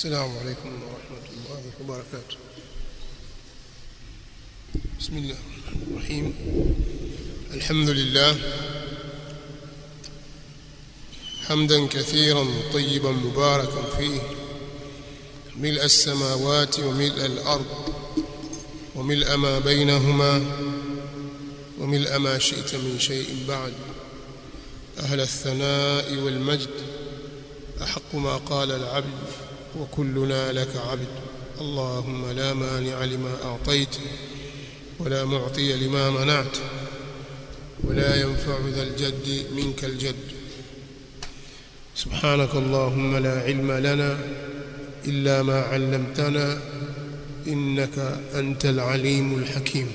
السلام عليكم ورحمة الله وبركاته بسم الله الرحمن الرحيم الحمد لله حمدا كثيرا طيبا مباركا فيه ملء السماوات وملء الأرض وملء ما بينهما وملء ما شئت من شيء بعد أهل الثناء والمجد أحق ما قال العبد وكلنا لك عبد اللهم لا مانع لما أعطيت ولا معطي لما منعت ولا ينفع ذا الجد منك الجد سبحانك اللهم لا علم لنا إلا ما علمتنا إنك أنت العليم الحكيم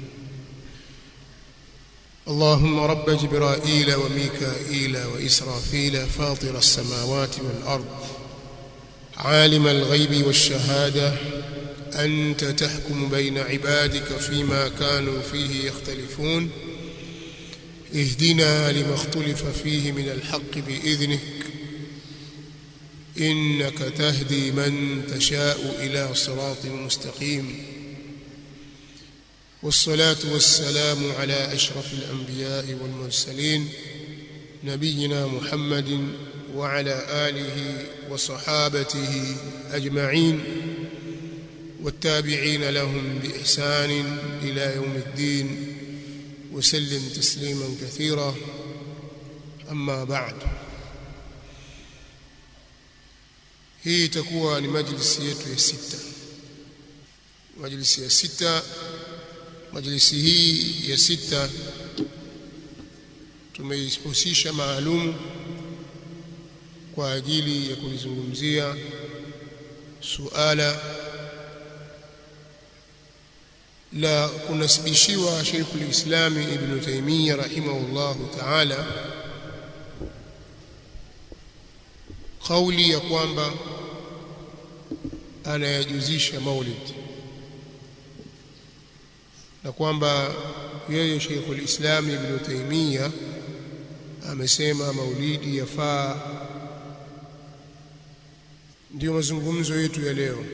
اللهم رب جبرائيل وميكائيل وإسرافيل فاطر السماوات والأرض عالم الغيب والشهادة أنت تحكم بين عبادك فيما كانوا فيه يختلفون اهدنا لما اختلف فيه من الحق بإذنك إنك تهدي من تشاء إلى صراط مستقيم والصلاة والسلام على أشرف الأنبياء والمرسلين نبينا محمد وعلى آله وصحابته أجمعين والتابعين لهم بإحسان إلى يوم الدين وسلم تسليما كثيرا أما بعد hii itakuwa ni majlisi yetu ya sita majlisi ya sita majlisi hii ya sita tumeihusisha maalum kwa ajili ya kulizungumzia suala la kunasibishiwa Sheikhul Islam Ibn Taymiyyah rahimahullahu ta'ala kauli ya kwamba anayajuzisha maulid na kwamba yeye Sheikhul Islam Ibn Taymiyyah amesema maulidi yafaa ndio mazungumzo yetu ya leo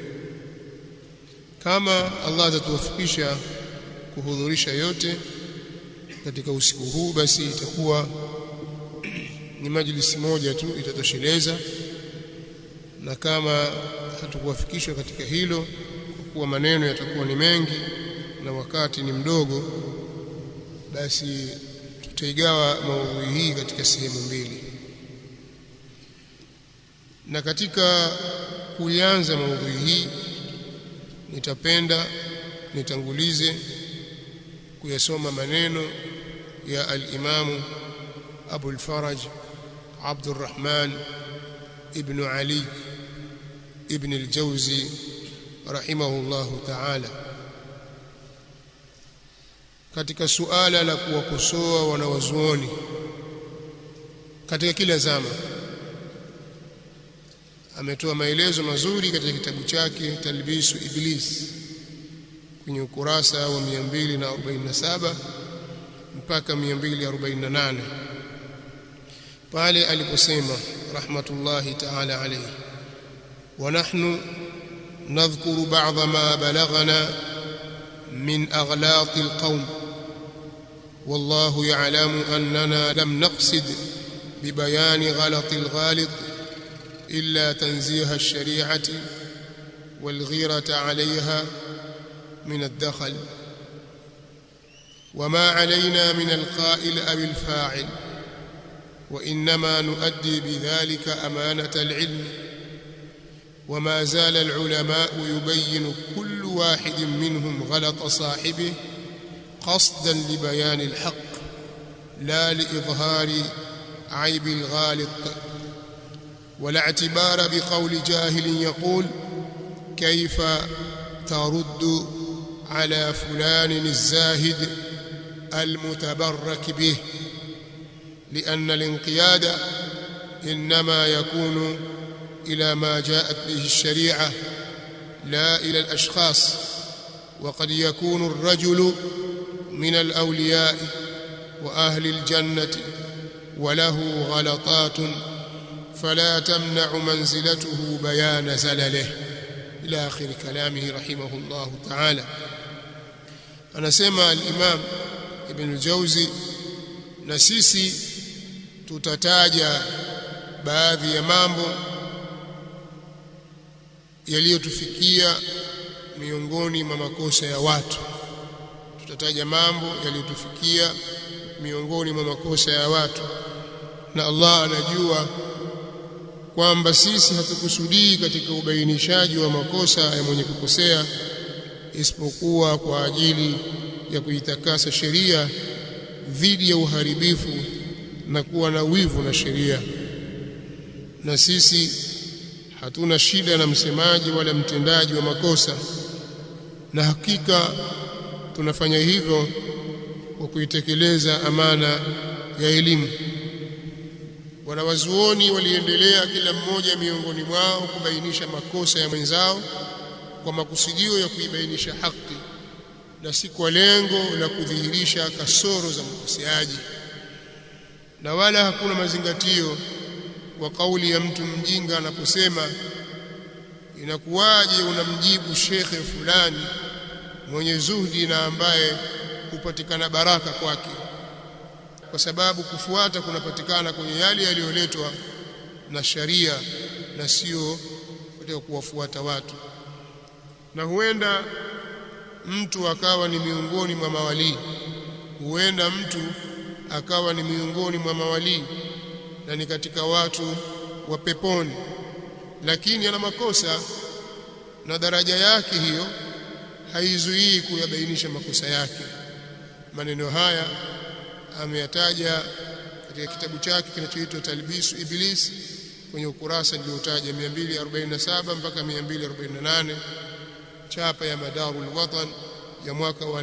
kama Allah atatuwafikisha kuhudhurisha yote katika usiku huu basi itakuwa ni majlisi moja tu itatosheleza na kama hatukuwafikishwa katika hilo kwa kuwa maneno yatakuwa ni mengi na wakati ni mdogo basi tutaigawa maudhui hii katika sehemu mbili na katika kuianza maudhui hii nitapenda nitangulize kuyasoma maneno ya al-Imamu Abu al-Faraj Abdurrahman ibn Ali ibn al-Jawzi rahimahullahu ta'ala katika suala la kuwakosoa wanawazuoni katika kila zama ametoa maelezo mazuri katika kitabu chake Talbisu Iblis kwenye ukurasa wa 247 mpaka 248 pale aliposema rahmatullahi ta'ala alayhi wa nahnu nadhkuru ba'dha ma balaghana min aghlaq alqawm والله يعلم أننا لم نقصد ببيان غلط الغالط إلا تنزيه الشريعة والغيرة عليها من الدخل وما علينا من القائل أو الفاعل وإنما نؤدي بذلك أمانة العلم وما زال العلماء يبين كل واحد منهم غلط صاحبه قصدا لبيان الحق لا لإظهار عيب الغالط ولا اعتبار بقول جاهل يقول كيف ترد على فلان الزاهد المتبرك به لأن الانقياد إنما يكون إلى ما جاءت به الشريعة لا إلى الأشخاص وقد يكون الرجل من الأولياء وأهل الجنة وله غلطات فلا تمنع منزلته بيان زلله إلى آخر كلامه رحمه الله تعالى anasema al-Imam Ibn al-Jawzi na sisi tutataja baadhi ya mambo yaliyotufikia miongoni mwa makosa ya watu tutataja mambo yaliyotufikia miongoni mwa makosa ya watu na Allah anajua kwamba sisi hatukusudii katika ubainishaji wa makosa ya mwenye kukosea isipokuwa kwa ajili ya kuitakasa sheria dhidi ya uharibifu na kuwa na wivu na sheria na sisi hatuna shida na msemaji wala mtendaji wa makosa na hakika tunafanya hivyo kwa kuitekeleza amana ya elimu wanawazuoni waliendelea kila mmoja miongoni mwao kubainisha makosa ya mwenzao kwa makusudio ya kuibainisha haki na si kwa lengo la kudhihirisha kasoro za mkoseaji na wala hakuna mazingatio wa kauli ya mtu mjinga anaposema inakuwaje unamjibu shekhe fulani mwenye zuhdi na ambaye hupatikana baraka kwake kwa sababu kufuata kunapatikana kwenye yale yaliyoletwa na sharia na sio katika kuwafuata watu na huenda mtu akawa ni miongoni mwa mawalii huenda mtu akawa ni miongoni mwa mawalii na ni katika watu wa peponi lakini ana makosa na daraja yake hiyo haizuii kuyabainisha makosa yake maneno haya ameyataja katika kitabu chake kinachoitwa Talbisu Iblis kwenye ukurasa niliotaja 247 mpaka 248 chapa ya Madarul Watan ya mwaka wa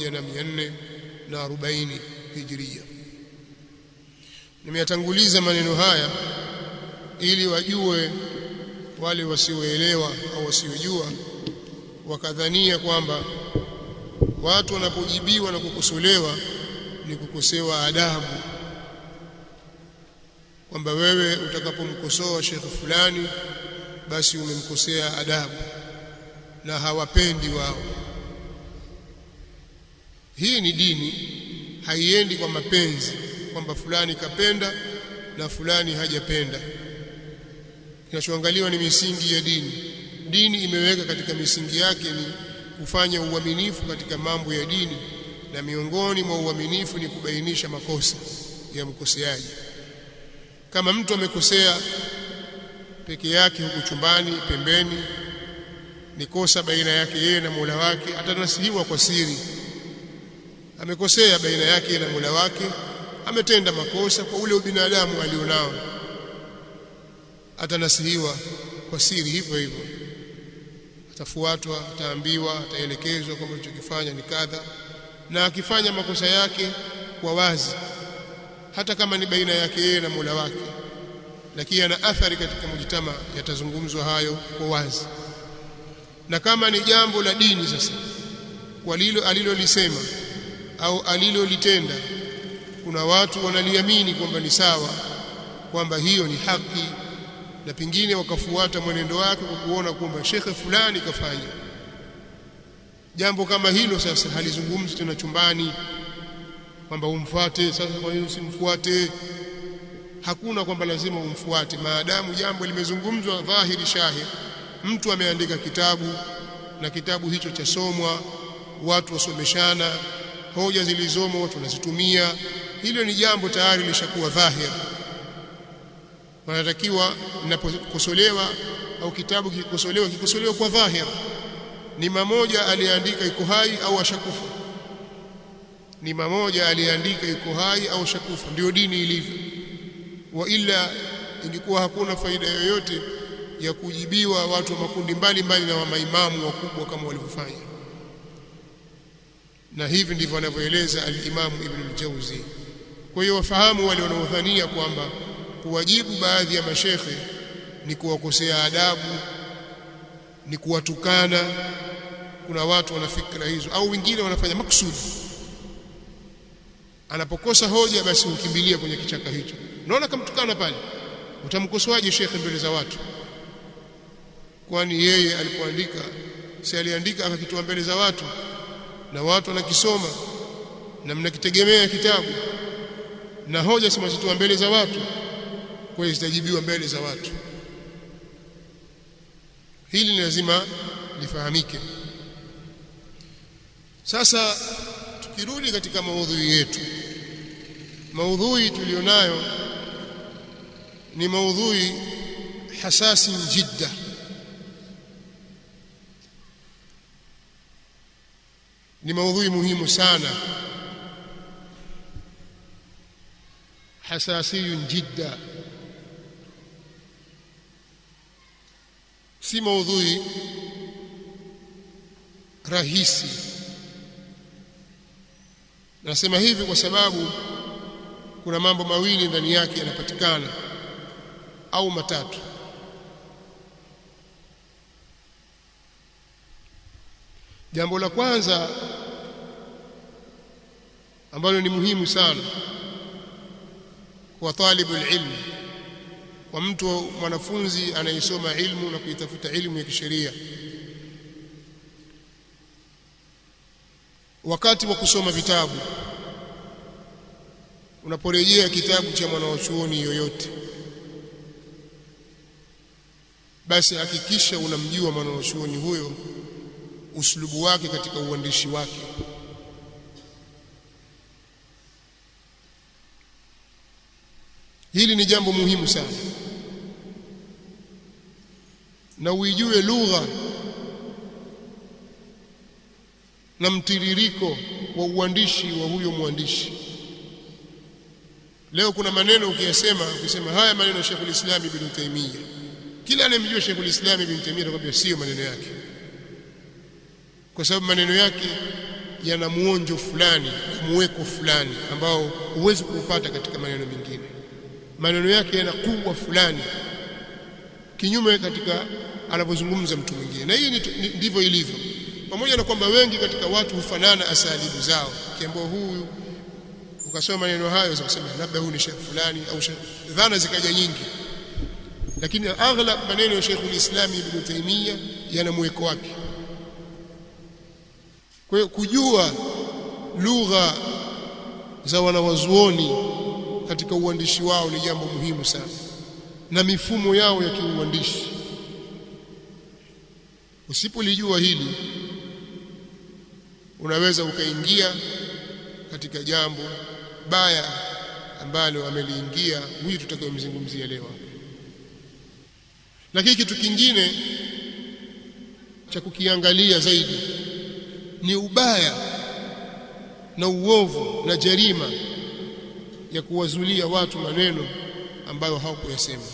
1440 Hijria nimeyatanguliza maneno haya ili wajue wale wasioelewa au wasiojua wakadhania kwamba watu wanapojibiwa na kukosolewa ni kukosewa adabu kwamba wewe utakapomkosoa shekhe fulani basi umemkosea adabu na hawapendi wao hii ni dini haiendi kwa mapenzi kwamba fulani kapenda na fulani hajapenda kinachoangaliwa ni misingi ya dini dini imeweka katika misingi yake ni kufanya uaminifu katika mambo ya dini na miongoni mwa uaminifu ni kubainisha makosa ya mkoseaji kama mtu amekosea peke yake huku chumbani pembeni ni kosa baina yake yeye na Mola wake atanasihiwa kwa siri amekosea baina yake na Mola wake ametenda makosa kwa ule ubinadamu alionao atanasihiwa kwa siri hivyo hivyo atafuatwa ataambiwa ataelekezwa kwamba alichokifanya ni kadha na akifanya makosa yake kwa wazi hata kama ni baina yake yeye na Mola wake lakini ana athari katika mujtama yatazungumzwa hayo kwa wazi na kama ni jambo la dini sasa kwa lilo alilolisema au alilolitenda kuna watu wanaliamini kwamba ni sawa kwamba hiyo ni haki na pengine wakafuata mwenendo wake kwa kuona kwamba shekhe fulani kafanya jambo kama hilo sasa halizungumzi tena chumbani kwamba umfuate sasa kwa hiyo usimfuate hakuna kwamba lazima umfuate maadamu jambo limezungumzwa dhahiri shahir mtu ameandika kitabu na kitabu hicho chasomwa watu wasomeshana hoja zilizomo watu wanazitumia hilo ni jambo tayari lishakuwa dhahir wanatakiwa linapokosolewa au kitabu kikosolewa kikosolewa kwa dhahir ni mamoja aliyeandika iko hai au ashakufa ni mamoja aliyeandika iko hai au ashakufa ndio dini ilivyo wa ila ingekuwa hakuna faida yoyote ya kujibiwa watu wa makundi mbalimbali na wa maimamu wakubwa kama walivyofanya na hivi ndivyo anavyoeleza al-Imam Ibn al-Jawzi kwa hiyo wafahamu wale wanaodhania kwamba kuwajibu baadhi ya mashekhe ni kuwakosea adabu ni kuwatukana kuna watu wana fikra hizo au wengine wanafanya maksudi anapokosa hoja basi hukimbilia kwenye kichaka hicho unaona kamtukana pale utamkosoaje shekhe mbele za watu kwani yeye alipoandika si aliandika akakitoa mbele za watu na watu wanakisoma na mnakitegemea kitabu na hoja si mwazitoa mbele za watu kwa hiyo zitajibiwa mbele za watu hili ni lazima lifahamike sasa tukirudi katika maudhui yetu maudhui tulionayo ni maudhui hasasi jidda ni maudhui muhimu sana hasasi jidda si maudhui rahisi nasema hivi kwa sababu kuna mambo mawili ndani yake yanapatikana au matatu jambo la kwanza ambalo ni muhimu sana kwa talibu ilmu kwa mtu mwanafunzi anayesoma ilmu na kuitafuta ilmu ya kisheria wakati wa kusoma vitabu unaporejea kitabu cha mwanachuoni yoyote basi hakikisha unamjua mwanachuoni huyo uslubu wake katika uandishi wake hili ni jambo muhimu sana na uijue lugha na mtiririko wa uandishi wa huyo mwandishi leo kuna maneno ukiyasema ukisema haya maneno ya Sheikh Islam Ibn Taymiyyah kila anayemjua Sheikh Islam Ibn Taymiyyah atakwambia sio maneno yake kwa sababu maneno yake yana muonjo fulani muweko fulani ambao huwezi kuupata katika maneno mengine maneno yake yana kuwa fulani kinyume katika anapozungumza mtu mwingine na hii ndivyo ilivyo pamoja na kwamba wengi katika watu hufanana asalibu zao kiambao huyu ukasoma maneno hayo za kusema labda huyu ni shekh fulani au shekh dhana zikaja nyingi lakini aghlab maneno ya Sheikh ulislam Ibn Taymiyyah yana mweko wake kwa hiyo kujua lugha za wanawazuoni katika uandishi wao ni jambo muhimu sana na mifumo yao ya kiuandishi usipolijua hili unaweza ukaingia katika jambo baya ambalo ameliingia huyu tutakayomzungumzia leo lakini kitu kingine cha kukiangalia zaidi ni ubaya na uovu na jarima ya kuwazulia watu maneno ambayo hawakuyasema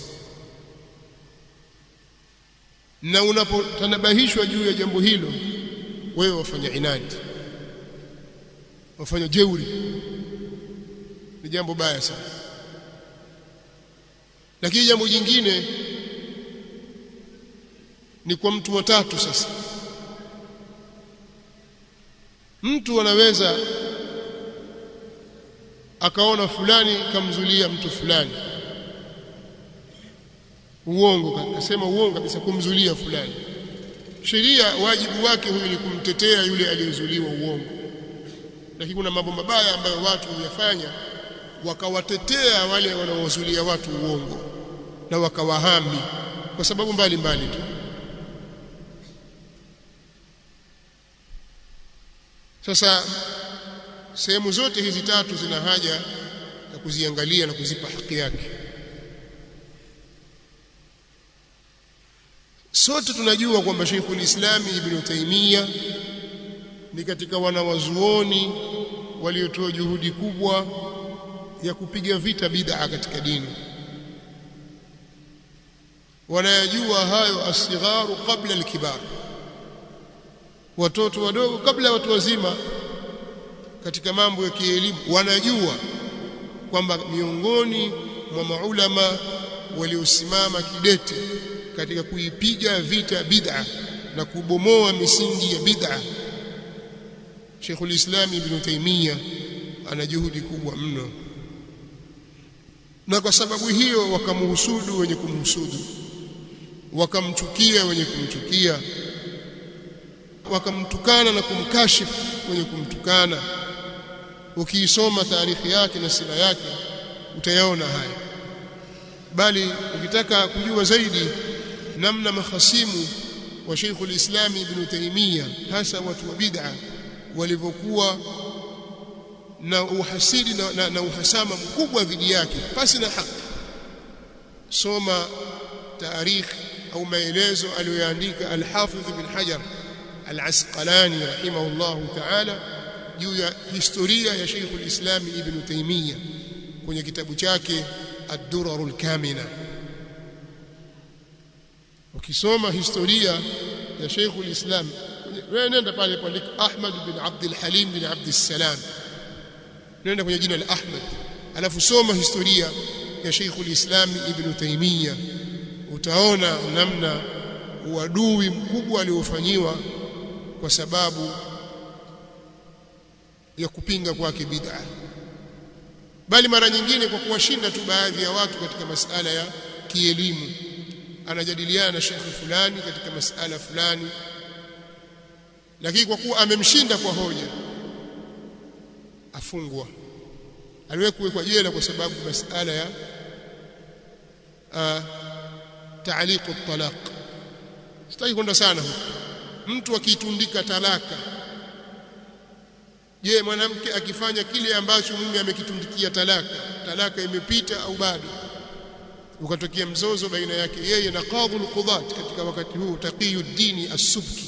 na unapotanabahishwa juu ya jambo hilo wewe wafanya inadi wafanya jeuri ni jambo baya sana lakini jambo jingine ni kwa mtu watatu sasa mtu anaweza akaona fulani kamzulia mtu fulani uongo kasema uongo kabisa kumzulia fulani sheria wajibu wake huyu ni kumtetea yule aliyezuliwa uongo lakini kuna mambo mabaya ambayo watu huyafanya wakawatetea wale wanaowazulia watu uongo na wakawahami kwa sababu mbalimbali tu sasa sehemu zote hizi tatu zina haja ya kuziangalia na kuzipa haki yake sote tunajua kwamba Sheikhul Islam Ibn Taymiyyah ni katika wanawazuoni waliotoa juhudi kubwa ya kupiga vita bid'a katika dini wanayajua hayo asigharu kabla alkibar watoto wadogo kabla watu wazima katika mambo ya kielimu wanajua kwamba miongoni mwa maulama waliosimama kidete katika kuipiga vita bid'a na kubomoa misingi ya bid'a Sheikhul Islam Ibn Taymiyyah ana juhudi kubwa mno na kwa sababu hiyo wakamhusudu wenye kumhusudu wakamchukia wenye kumchukia wakamtukana na kumkashifu wenye kumtukana ukiisoma taarikhi yake na sira yake utayaona haya bali ukitaka kujua zaidi namna mahasimu wa Sheikh al-Islam Ibn Taymiyyah hasa watu wa bid'a walivyokuwa na uhasidi na, na, na uhasama mkubwa dhidi yake pasi na haki soma taarikh au maelezo aliyoandika al-Hafidh ibn Hajar al-Asqalani rahimahullahu ta'ala juu ya historia ya Sheikh al-Islam Ibn Taymiyyah kwenye kitabu chake ad-Durar al-Kamina ukisoma historia ya Sheikh al-Islam wewe nenda pale pale Ahmad bin Abdul Halim bin Abdul Salam nenda kwenye jina la Ahmad alafu soma historia ya Sheikh al-Islam Ibn Taymiyyah utaona namna uadui mkubwa aliofanyiwa kwa sababu ya kupinga kwake bid'a bali mara nyingine kwa kuwashinda tu baadhi ya watu katika masala ya kielimu anajadiliana na shekhi fulani katika masala fulani lakini kwa kuwa amemshinda kwa hoja afungwa aliwahi kuwekwa jela kwa sababu masala ya taaliqu talaq sitaki kwenda sana huko mtu akitundika talaka je mwanamke akifanya kile ambacho mume amekitundikia talaka talaka imepita au bado ukatokea mzozo baina yake yeye na qadhul qudat katika wakati huu taqiyuddin as-subki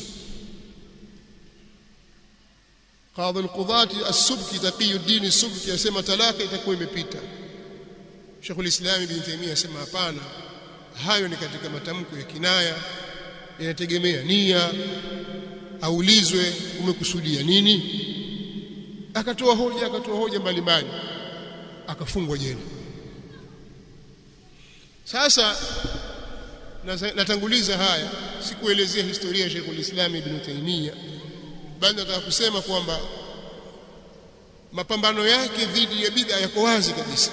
qadhul qudat as-subki taqiyuddin as-subki asema talaka itakuwa imepita Sheikhul Islam Ibn Taymiyyah asema hapana hayo ni katika matamko ya kinaya yanategemea nia aulizwe umekusudia nini akatoa hoja akatoa hoja mbalimbali akafungwa jela sasa natanguliza haya sikuelezea historia ya Sheikhul Islam Ibn Taymiyyah bali nataka kusema kwamba mapambano yake dhidi ya bid'a yako wazi kabisa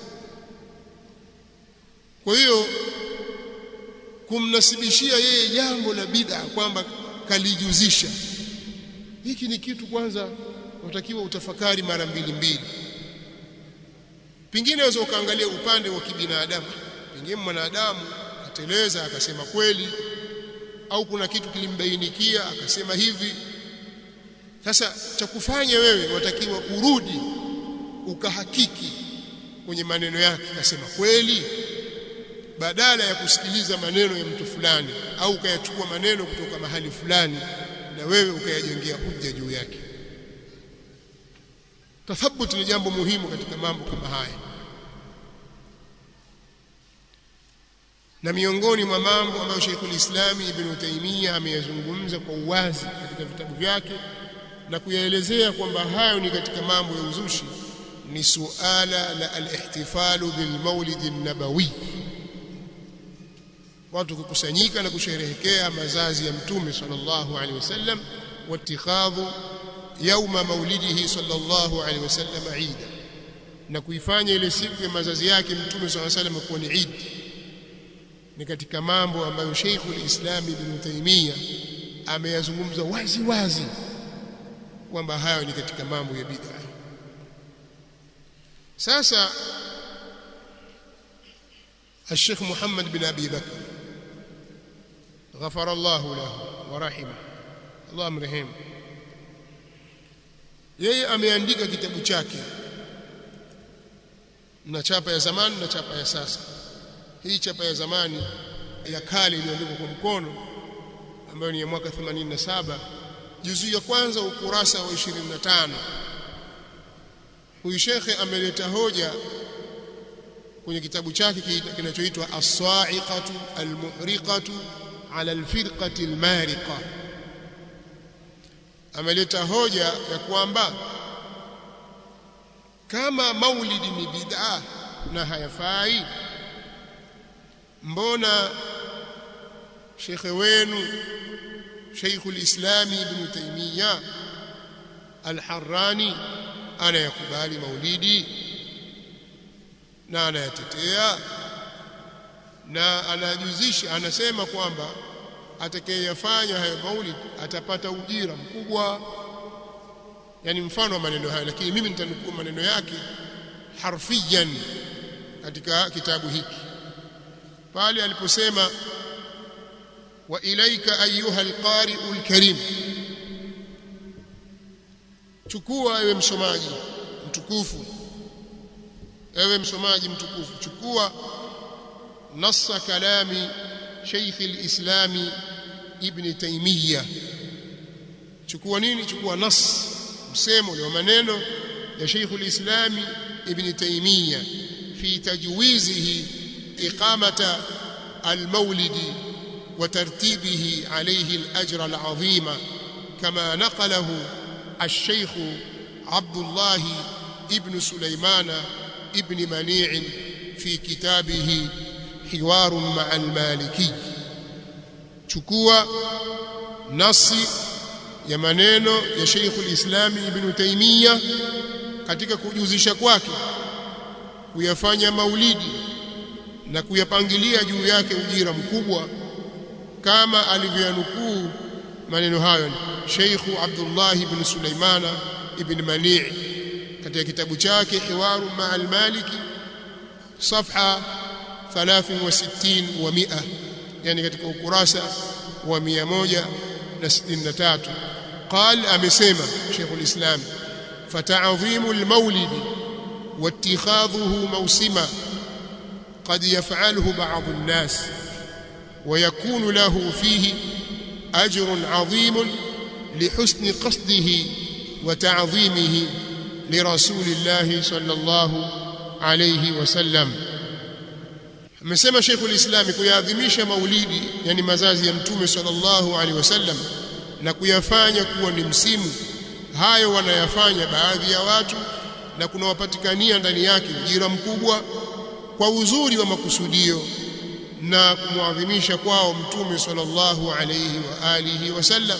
kwa hiyo kumnasibishia yeye jambo la bid'a kwamba kalijuzisha hiki ni kitu kwanza unatakiwa utafakari mara mbili mbili pengine unaweza ukaangalia upande wa kibinadamu pengine mwanadamu ateleza akasema kweli au kuna kitu kilimbainikia akasema hivi sasa cha kufanya wewe watakiwa urudi ukahakiki kwenye maneno yake akasema kweli badala ya kusikiliza maneno ya mtu fulani au ukayachukua maneno kutoka mahali fulani na wewe ukayajengea hujja juu yake tathabuti ni jambo muhimu katika mambo kama haya na miongoni mwa mambo ambayo Sheikhul Islam Ibn Taymiyyah ameyazungumza kwa uwazi katika vitabu vyake na kuyaelezea kwamba hayo ni katika mambo ya uzushi ni suala la al-ihtifalu bil maulid an-nabawi watu kukusanyika na kusherehekea mazazi ya mtume sallallahu alaihi wasallam watikhadhu yauma maulidihi sallallahu alaihi wasallam Eid na kuifanya ile siku ya mazazi yake mtume sallallahu alaihi wasallam kuwa ni Eid ni katika mambo ambayo Sheikhul Islam Ibn Taymiyyah ameyazungumza wazi wazi kwamba hayo ni katika mambo ya bid'a sasa الشيخ محمد بن أبي بكر غفر الله له ورحمه الله مرحم yeye ameandika kitabu chake na chapa ya zamani na chapa ya sasa hii chapa ya zamani ya kale iliyoandikwa kwa mkono ambayo ni ya mwaka 87 juzu ya kwanza ukurasa wa 25 huyu shekhe ameleta hoja kwenye kitabu chake kinachoitwa as-sa'iqatu al-muhriqatu ala al-firqati al-mariqa ameleta hoja ya kwamba kama maulidi ni bid'a na hayafai mbona shekhe wenu Sheikhul Islam Ibn Taymiyyah Al-Harrani anayakubali maulidi na anayatetea na anajuzisha anasema kwamba atakayeyafanya hayo maulid atapata ujira mkubwa yani mfano wa maneno hayo lakini mimi nitanukuu maneno yake harfiyan katika kitabu hiki pale aliposema wa ilaika ayuha alqari'u alkarim chukua ewe msomaji mtukufu ewe msomaji mtukufu chukua nassa kalami Sheikh al-Islami Ibn Taymiyyah chukua nini chukua nas msemo wa maneno ya Sheikh al-Islami Ibn Taymiyyah fi tajwizihi iqamata al-mawlid وترتيبه عليه الأجر العظيم كما نقله الشيخ عبد الله ابن سليمان ابن منيع في كتابه حوار مع المالكي chukua nasi ya maneno ya Sheikh al-Islam Ibn Taymiyyah katika kujuzisha kwake kuyafanya maulidi na kuyapangilia juu yake ujira mkubwa kama alivyanukuu maneno hayo Sheikh Abdullah ibn Sulaimana ibn Mani' katika kitabu chake Hiwaru ma'al Maliki safha 63 wa 100 yani katika ukurasa wa 163 قال amesema Sheikh al-Islam fata'dhimu al-mawlid واتخاذه موسما قد يفعله بعض الناس ويكون له فيه أجر عظيم لحسن قصده وتعظيمه لرسول الله صلى الله عليه وسلم amesema Sheikh ulislami kuyaadhimisha maulidi yani mazazi ya mtume sallallahu alaihi wasallam na kuyafanya kuwa ni msimu hayo wanayafanya baadhi ya watu na kunawapatikania ndani yake ujira mkubwa kwa uzuri wa makusudio na kumwadhimisha kwao mtume sallallahu alayhi wa alihi wasallam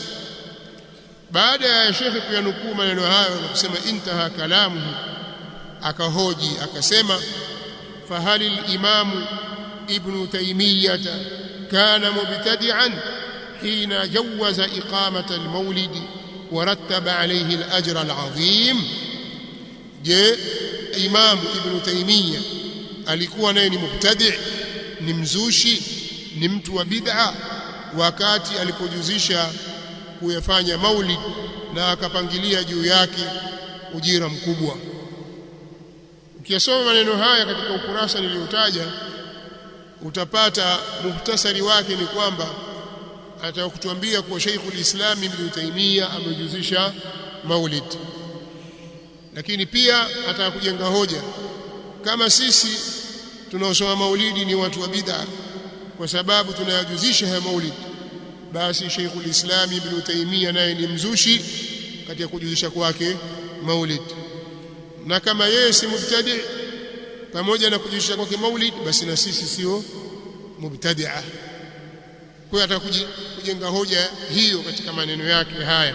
baada ya shekhe kuyanukuu maneno hayo na kusema intaha kalamuhu akahoji akasema fahali al-imamu ibn taymiyah kana mubtadi'an hina jawaza iqamata al-mawlid ورتب عليه الأجر العظيم je imam ibn taymiya alikuwa naye ni mubtadi ni mzushi ni mtu wa bid'a wakati alipojuzisha kuyafanya maulid na akapangilia juu yake ujira mkubwa ukiyasoma maneno haya katika ukurasa niliotaja utapata muhtasari wake ni kwamba anataka kutuambia kuwa Sheikhul Islam Ibn Taymiyyah amejuzisha maulid lakini pia ataka kujenga hoja kama sisi tunaosoma maulidi ni watu wa bid'a kwa sababu tunayajuzisha haya maulid basi Sheikhul Islam Ibn Taymiyyah naye ni mzushi katika kujuzisha kwake maulid na kama yeye si mubtadi pamoja na kujuzisha kwake maulid basi na sisi sio mubtadi'a kwa hiyo ataka kujenga hoja hiyo katika maneno yake haya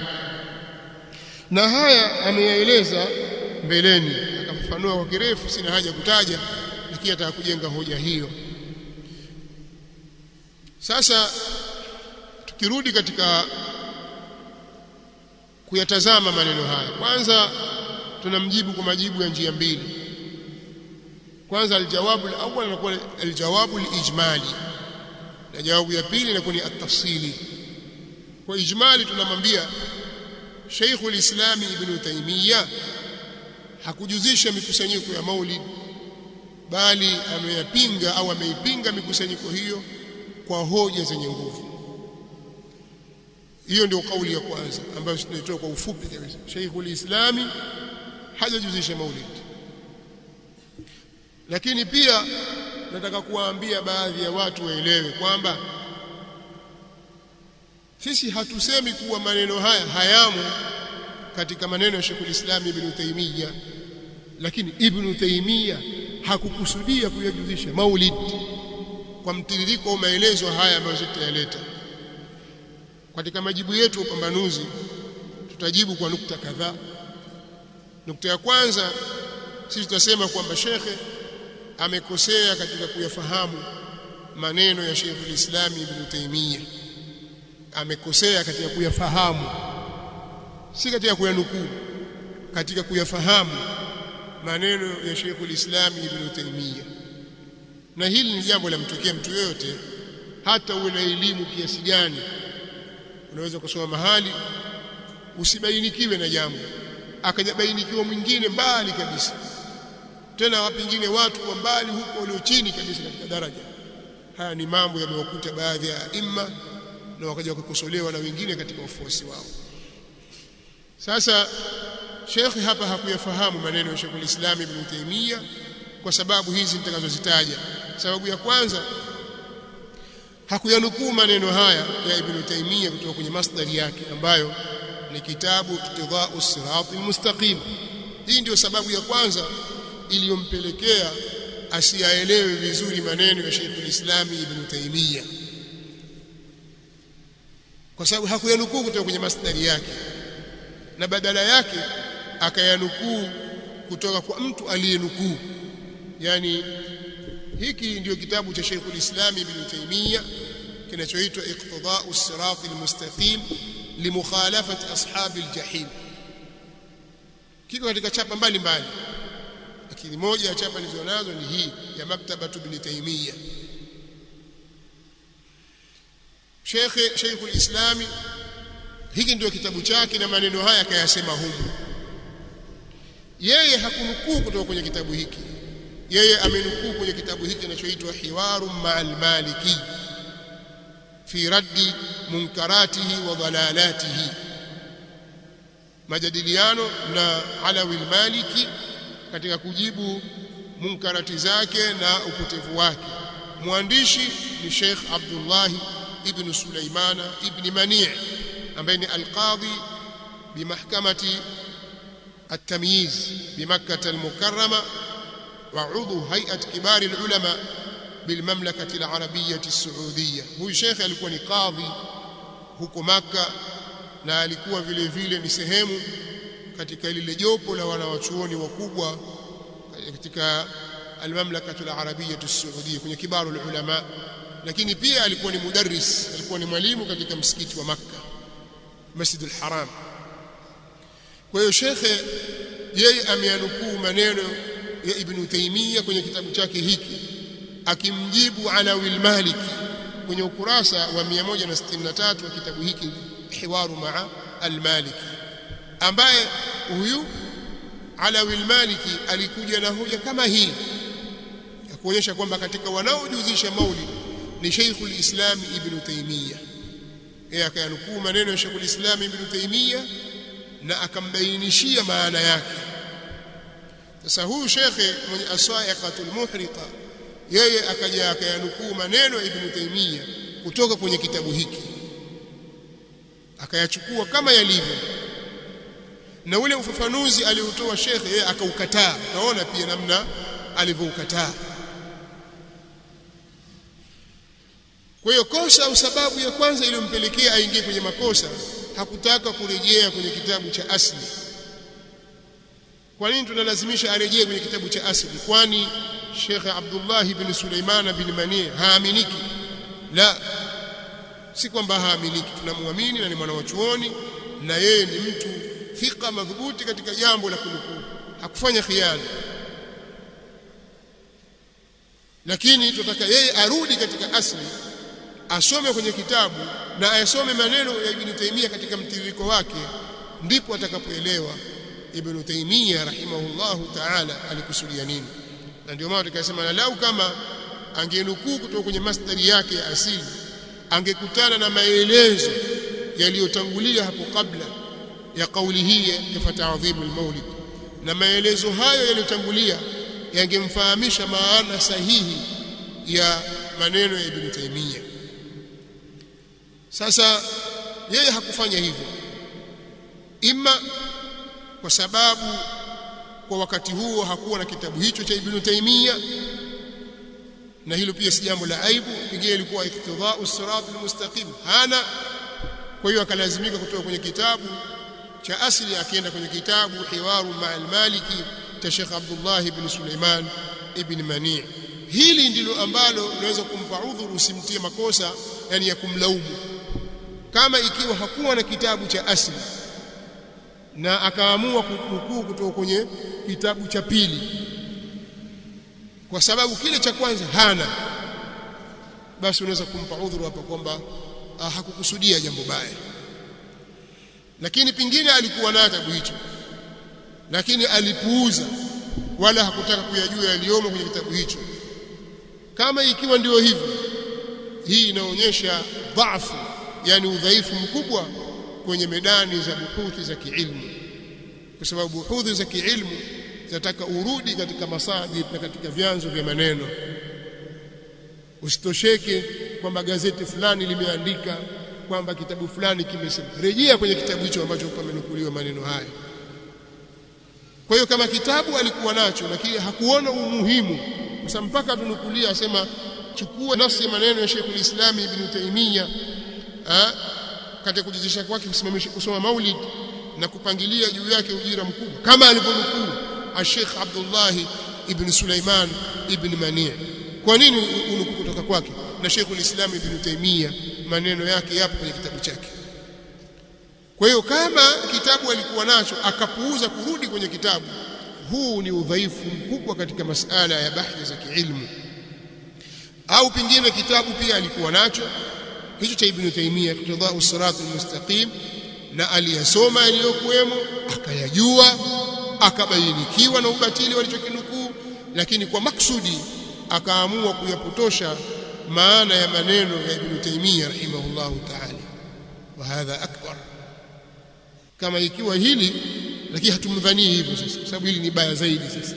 na haya ameyaeleza mbeleni akafafanua kwa kirefu sina haja kutaja lakini ataka kujenga hoja hiyo sasa tukirudi katika kuyatazama maneno haya kwanza tunamjibu kwa majibu ya njia mbili kwanza aljawabu alawwal inakuwa aljawabu alijmali na jawabu ya pili inakuwa ni at-tafsili kwa ijmali tunamwambia Sheikhul Islam Ibn Taymiyyah hakujuzisha mikusanyiko ya Maulid bali ameyapinga au ameipinga mikusanyiko hiyo kwa hoja zenye nguvu hiyo ndio kauli ya kwanza ambayo tunaitoa kwa ufupi kabisa Sheikhul Islam hajajuzisha Maulid lakini pia nataka kuwaambia baadhi ya watu waelewe kwamba sisi hatusemi kuwa maneno haya hayamo katika maneno ya Sheikh Islam Ibn Taymiyyah lakini Ibn Taymiyyah hakukusudia kuyajuzisha maulid kwa mtiririko wa maelezo haya ambayo tutayaleta katika majibu yetu upambanuzi tutajibu kwa nukta kadhaa nukta ya kwanza sisi tutasema kwamba shekhe amekosea katika kuyafahamu maneno ya Sheikh al-Islam Ibn Taymiyyah amekosea katika kuyafahamu si katika kuyanukuu katika kuyafahamu maneno ya Sheikh al-Islam Ibn Taymiyyah na hili ni jambo la mtokea mtu yoyote hata uwe na elimu kiasi gani unaweza kusoma mahali usibainikiwe na jambo akajabainikiwa mwingine mbali kabisa tena pengine watu wa mbali huko walio chini kabisa katika daraja haya ni mambo yamewakuta baadhi ya imma na wakaja wakakosolewa na wengine katika wafuasi wao sasa Sheikh hapa hakuyafahamu maneno ya Sheikh Islam Ibn Taymiyyah kwa sababu hizi nitakazozitaja sababu ya kwanza hakuyanukuu maneno haya ya Ibn Taymiyyah kutoka kwenye masdari yake ambayo ni kitabu Iqtidau Sirat Almustaqim hii ndio sababu ya kwanza iliyompelekea asiyaelewe vizuri maneno ya Sheikh al-Islam Ibn Taymiyyah kwa sababu hakuyanukuu kutoka kwenye masdari yake na badala yake akayanukuu kutoka kwa mtu aliyenukuu yani hiki ndio kitabu cha Sheikh al-Islam Ibn Taymiyyah kinachoitwa Iqtidau Sirat al-Mustaqim limukhalafati ashabi al-jahim kiko katika chapa mbalimbali lakini moja ya chapa nilizonazo ni hii ya maktaba ibn Taymiyyah Sheikh Sheikh al-Islam hiki ndio kitabu chake na maneno haya akayasema humu yeye hakunukuu kutoka kwenye kitabu hiki yeye amenukuu kwenye kitabu hiki kinachoitwa Hiwaru ma'al Maliki fi raddi munkaratihi wa dhalalatihi majadiliano na Alawi al-Maliki katika kujibu munkarati zake na upotevu wake mwandishi ni Sheikh Abdullah ibn Sulaimana ibn Mani' ambaye ni alqadhi bimahkamati التمييز بمكة المكرمة وعضو هيئة كبار العلماء بالمملكة العربية السعودية هو شيخ alikuwa ni kadhi huko Makka na alikuwa vile vile ni sehemu katika lile jopo la wanawachuoni wakubwa katika almamlaka alarabiyya as-saudiya kwenye kibaru ulama lakini pia alikuwa ni mudarris alikuwa ni mwalimu katika msikiti wa Makka Masjid al-Haram kwa hiyo shekhe yeye ameanukuu maneno ya Ibn Taymiyyah kwenye kitabu chake hiki akimjibu Alawi al-Maliki kwenye ukurasa wa 163 wa kitabu hiki Hiwaru ma'a al-Maliki ambaye huyu Alawi al-Maliki alikuja na hoja kama hii ya kuonyesha kwamba katika wanaojuzisha maulid ni Sheikhul Islam Ibn Taymiyyah yeye akayanukuu maneno ya Sheikhul Islam Ibn Taymiyyah na akambainishia maana yake sasa huyu shekhe mwenye asaiqatul muhriqa yeye akaja akayanukuu maneno ya Ibn Taymiyyah kutoka kwenye kitabu hiki akayachukua kama yalivyo na ule ufafanuzi aliotoa shekhe yeye akaukataa naona pia namna alivyoukataa kwa hiyo kosa au sababu ya kwanza iliyompelekea aingie kwenye makosa hakutaka kurejea kwenye kitabu cha asli kwa nini tunalazimisha arejee kwenye kitabu cha asli kwani Sheikh Abdullah ibn Sulaiman bin Mani haaminiki la si kwamba haaminiki tunamwamini na ni mwana wa chuoni na yeye ni mtu thika madhubuti katika jambo la kunukuu hakufanya khiana lakini tunataka yeye arudi katika asli asome kwenye kitabu na ayasome maneno ya Ibn Taymiyyah katika mtiririko wake ndipo atakapoelewa Ibn Taymiyyah rahimahullahu ta'ala alikusudia nini na ndio maana tukasema na lau kama angenukuu kutoka kwenye masdari yake ya asili angekutana na maelezo yaliyotangulia hapo kabla ya kauli hii ya fata'dhimu al-maulid na maelezo hayo yaliyotangulia yangemfahamisha maana sahihi ya maneno ya Ibn Taymiyyah sasa yeye hakufanya hivyo ima kwa sababu kwa wakati huo hakuwa na kitabu hicho cha Ibn Taymiyyah na hilo pia si jambo la aibu pengine ilikuwa iktidau sirat almustaqim hana kwa hiyo akalazimika kutoka kwenye kitabu cha asili akienda kwenye kitabu hiwaru ma'al maliki cha Sheikh Abdullah ibn Suleiman ibn Mani hili ndilo ambalo unaweza kumpa udhuru usimtie makosa yani ya kumlaumu kama ikiwa hakuwa na kitabu cha asli na akaamua kunukuu kutoka kwenye kitabu cha pili kwa sababu kile cha kwanza hana basi unaweza kumpa udhuru hapa kwamba ah, hakukusudia jambo baya lakini pingine alikuwa na kitabu hicho lakini alipuuza wala hakutaka kuyajua yaliyomo kwenye kitabu hicho kama ikiwa ndio hivyo hii inaonyesha dhaifu yani udhaifu mkubwa kwenye medani za buhuthi za kiilmu kwa sababu buhuthi za kiilmu zinataka urudi katika masadir na katika vyanzo vya maneno usitosheke kwamba gazeti fulani limeandika kwamba kitabu fulani kimesema rejea kwenye kitabu hicho ambacho pamenukuliwa maneno haya kwa hiyo kama kitabu alikuwa nacho lakini hakuona umuhimu kwa sababu mpaka tunukulia asema chukua nafsi ya maneno ya Sheikh al-Islam Ibn Taymiyyah katika kujizisha kwake kusimamisha kusoma maulid na kupangilia juu yake ujira mkubwa kama alivyonukuu Sheikh Abdullah ibn Sulaiman ibn Mani' kwa nini unukuu kutoka kwake na Sheikh al-Islam Ibn Taymiyyah maneno yake yapo kwenye kitabu chake kwa hiyo kama kitabu alikuwa nacho akapuuza kurudi kwenye kitabu huu ni udhaifu mkubwa katika masala ya bahthi za kiilmu au pingine kitabu pia alikuwa nacho hicho cha Ibn Taymiyyah Iqtidau Siratul Mustaqim na aliyasoma yaliyokuwemo akayajua akabainikiwa na ubatili walichokinukuu lakini kwa maksudi akaamua kuyapotosha maana ya maneno ya Ibn Taymiyyah rahimahullahu ta'ala wa hadha akbar kama ikiwa hili lakini hatumdhanii hivyo sasa sababu hili ni baya zaidi sasa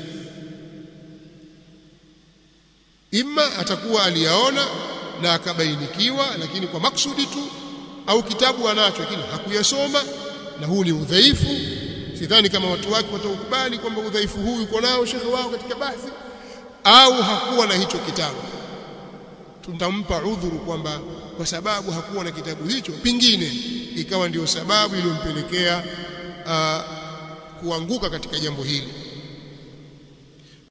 imma atakuwa aliyaona na akabainikiwa lakini kwa maksudi tu au kitabu anacho lakini hakuyasoma na huu ni udhaifu sidhani kama watu wake wataukubali kwamba udhaifu huu uko nao shekhe wao katika bahthi au hakuwa na hicho kitabu tutampa udhuru kwamba kwa sababu hakuwa na kitabu hicho pingine ikawa ndio sababu iliyompelekea kuanguka katika jambo hili